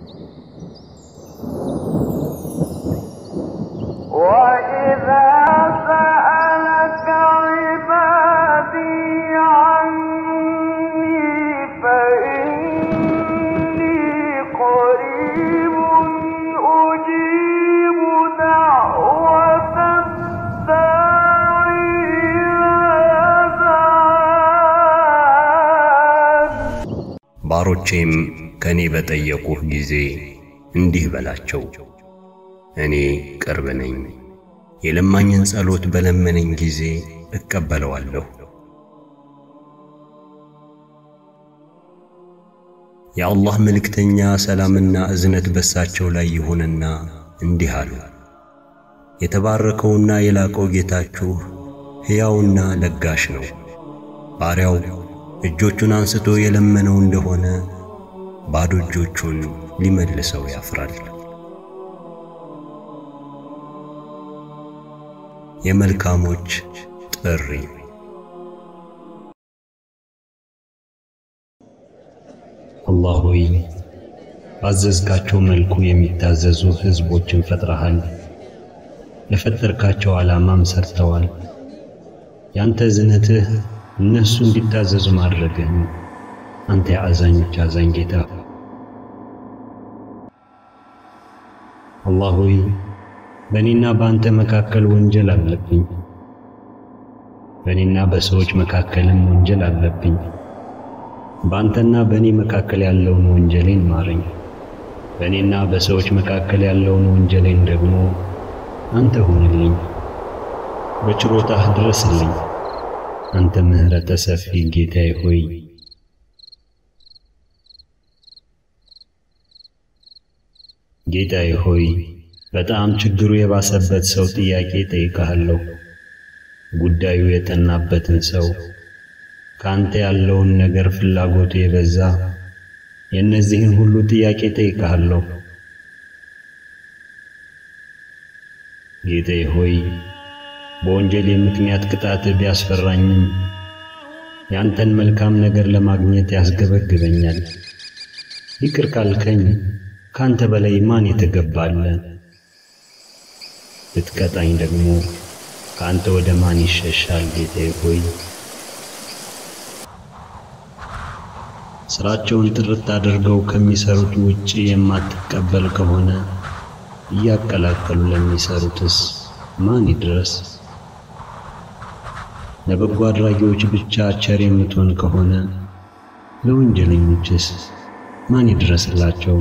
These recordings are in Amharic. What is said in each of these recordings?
وإذا سألك عبادي عني فإني قريب أجيب دعوة الداعي إذا دعان ባሮቼም ከኔ በጠየቁህ ጊዜ እንዲህ በላቸው፣ እኔ ቅርብ ነኝ። የለማኝን ጸሎት በለመነኝ ጊዜ እቀበለዋለሁ። የአላህ መልእክተኛ ሰላምና እዝነት በሳቸው ላይ ይሁንና እንዲህ አሉ። የተባረከውና የላቀው ጌታችሁ ሕያውና ለጋሽ ነው። ባሪያው እጆቹን አንስቶ የለመነው እንደሆነ ባዶ እጆቹን ሊመልሰው ያፍራል። የመልካሞች ጥሪ አላህ ሆይ ባዘዝካቸው መልኩ የሚታዘዙ ሕዝቦችን ፈጥረሃል። ለፈጠርካቸው ዓላማም ሰርተዋል። ያንተ እዝነትህ እነሱ እንዲታዘዙ ማድረግህን አንተ የአዛኞች አዛኝ ጌታ አላህ ሆይ በእኔና በአንተ መካከል ወንጀል አለብኝ። በእኔና በሰዎች መካከልም ወንጀል አለብኝ። በአንተና በእኔ መካከል ያለውን ወንጀሌን ማረኝ። በእኔና በሰዎች መካከል ያለውን ወንጀሌን ደግሞ አንተ ሁንልኝ። በችሮታህ ድረስልኝ። አንተ ምሕረተ ሰፊ ጌታዬ ሆይ ጌታዬ ሆይ በጣም ችግሩ የባሰበት ሰው ጥያቄ ጠይቀሃለሁ። ጉዳዩ የጠናበትን ሰው ካንተ ያለውን ነገር ፍላጎቱ የበዛ የእነዚህን ሁሉ ጥያቄ ጠይቀሃለሁ። ጌታዬ ሆይ በወንጀሌ ምክንያት ቅጣት ቢያስፈራኝም ያንተን መልካም ነገር ለማግኘት ያስገበግበኛል። ይቅር ካልከኝ ካንተ በላይ ማን የተገባለ? ብትቀጣኝ ደግሞ ካንተ ወደ ማን ይሸሻል? ጌታዬ ሆይ ስራቸውን ጥርት አድርገው ከሚሰሩት ውጪ የማትቀበል ከሆነ እያቀላቀሉ ለሚሰሩትስ ማን ይድረስ? ለበጎ አድራጊዎች ብቻ ቸር የምትሆን ከሆነ ለወንጀለኞችስ ማን ይድረስላቸው?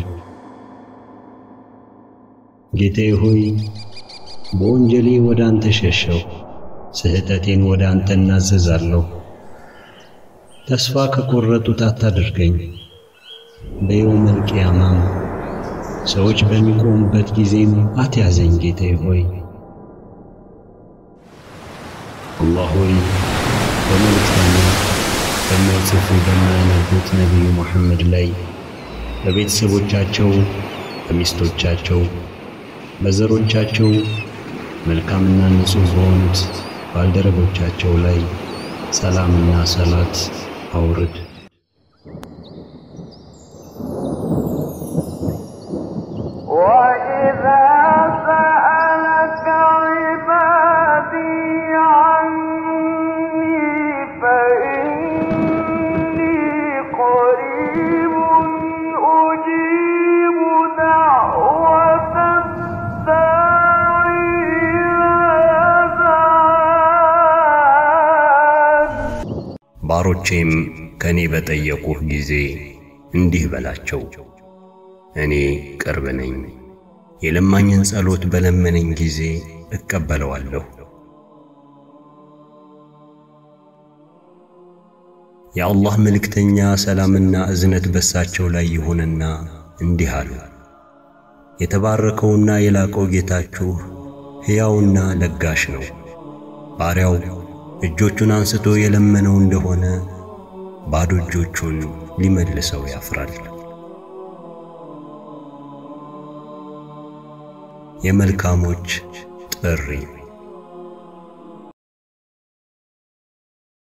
ጌታዬ ሆይ በወንጀሌ ወደ አንተ ሸሸው፣ ስህተቴን ወደ አንተ እናዘዛለሁ። ተስፋ ከቆረጡት አታድርገኝ። በየውመል ቂያማም ሰዎች በሚቆሙበት ጊዜም አትያዘኝ። ጌታዬ ሆይ አላህ ሆይ በመልእክተኛ በማይጽፉ በማያነቡት ነቢዩ ሙሐመድ ላይ በቤተሰቦቻቸው፣ በሚስቶቻቸው፣ በዘሮቻቸው መልካምና ንጹሕ በሆኑት ባልደረቦቻቸው ላይ ሰላምና ሰላት አውርድ። وإذا سألك عبادي عني فإني قريب أجيب دعوة الداعي إذا دعان ባሮቼም ከኔ በጠየቁህ ጊዜ እንዲህ በላቸው፣ እኔ ቅርብ ነኝ። የለማኝን ጸሎት በለመነኝ ጊዜ እቀበለዋለሁ። የአላህ መልእክተኛ ሰላምና እዝነት በሳቸው ላይ ይሁንና እንዲህ አሉ። የተባረከውና የላቀው ጌታችሁ ሕያውና ለጋሽ ነው። ባሪያው እጆቹን አንስቶ የለመነው እንደሆነ ባዶ እጆቹን ሊመልሰው ያፍራል። የመልካሞች ጥሪ